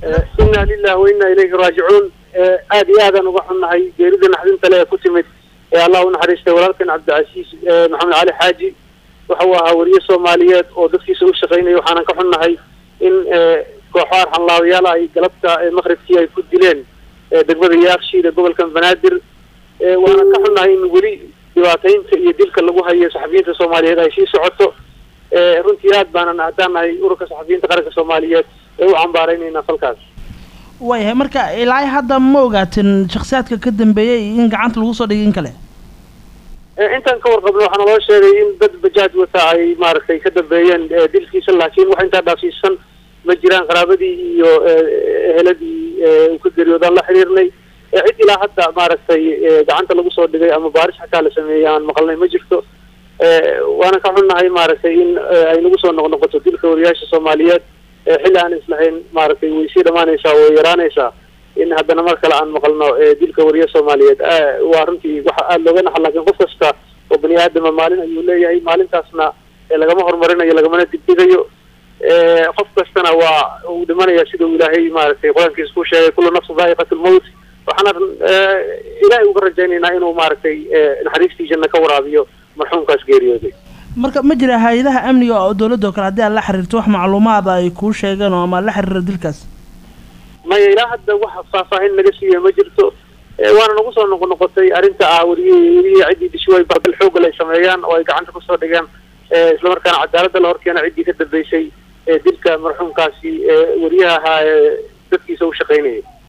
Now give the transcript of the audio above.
inna lillahi wa inna ilayhi raajicuun aada iyo aadaan uga xunnahay geerida naxdinta le ee ku timid ee allah u naxariistay walaalkan cabdicasiis maxamed cali xaaji waxa uu ahaa weriye soomaaliyeed oo dadkiisa u shaqaynaya waxaanan ka xunnahay in kooxo arxanlaabayaal ay galabta maqribkii ay ku dileen degmada yaaqshiid ee gobolkan banaadir waanan ka xunnahay in weli dhibaataynta iyo dilka lagu hayo saxafiyiinta soomaaliyeed ay sii socoto runtii aad baanan haddaan nahay ururka saxafiyiinta qaranka soomaaliyeed ee u cambaaraynayna falkaas waayahay marka ilaa hadda ma ogaatin shaksiyaadka ka dambeeyey in gacanta lagu soo dhigay in kale intaan ka warqabno waxaa naloo sheegay in dad bajaaj wata ay maaragtay ka dambeeyeen dilkiisa laakiin wax intaa dhaafsiisan ma jiraan qaraabadii iyo eheladii uu ka geeriyoodaan la xiriirnay cid ilaa hadda maaragtay gacanta lagu soo dhigay ama baaris xataa la sameeyey aan maqalnay ma jirto waana ka xunnahay maaragtay in ay nagu soo noqnoqoto dilka wariyaasha soomaaliyeed xilli aan islahayn maaragtay way sii dhamaanaysaa way yaraanaysaa in haddana mar kale aan maqalno dilka wariye soomaaliyeed waa runtii waxa aada looga naxa laakiin qof kasta oo bani aadama maalin ayuu leeyahay maalintaasna lagama horumarinayo lagamana dibdigayo qof kastana waa uu dhimanaya sida uu ilaahay maaragtay qur-aankiisa ku sheegay kullu nafsin daa'iqat lmowt waxaana ilaahay uga rajaynaynaa inuu maaragtay naxariistii janna ka waraabiyo marxuumkaas geeriyooday marka ma jira hay-adaha amniga oo dawladda oo kale haddii aad la xiriirto wax macluumaada ay kuu sheegeen oo ama la xiriira dilkaas maya ilaa hadda wax faahfaahin naga siiya ma jirto waana nagu soo noqo noqotay arrinta ah weriye weriye ciddii dishiway barbal xoogal ay sameeyaan oo ay gacanta kusoo dhigeen islamarkaana cadaaladda la horkeena ciddii ka dambeysay dilka marxuumkaasi weriyaha ahaa ee dadkiisa u shaqaynayay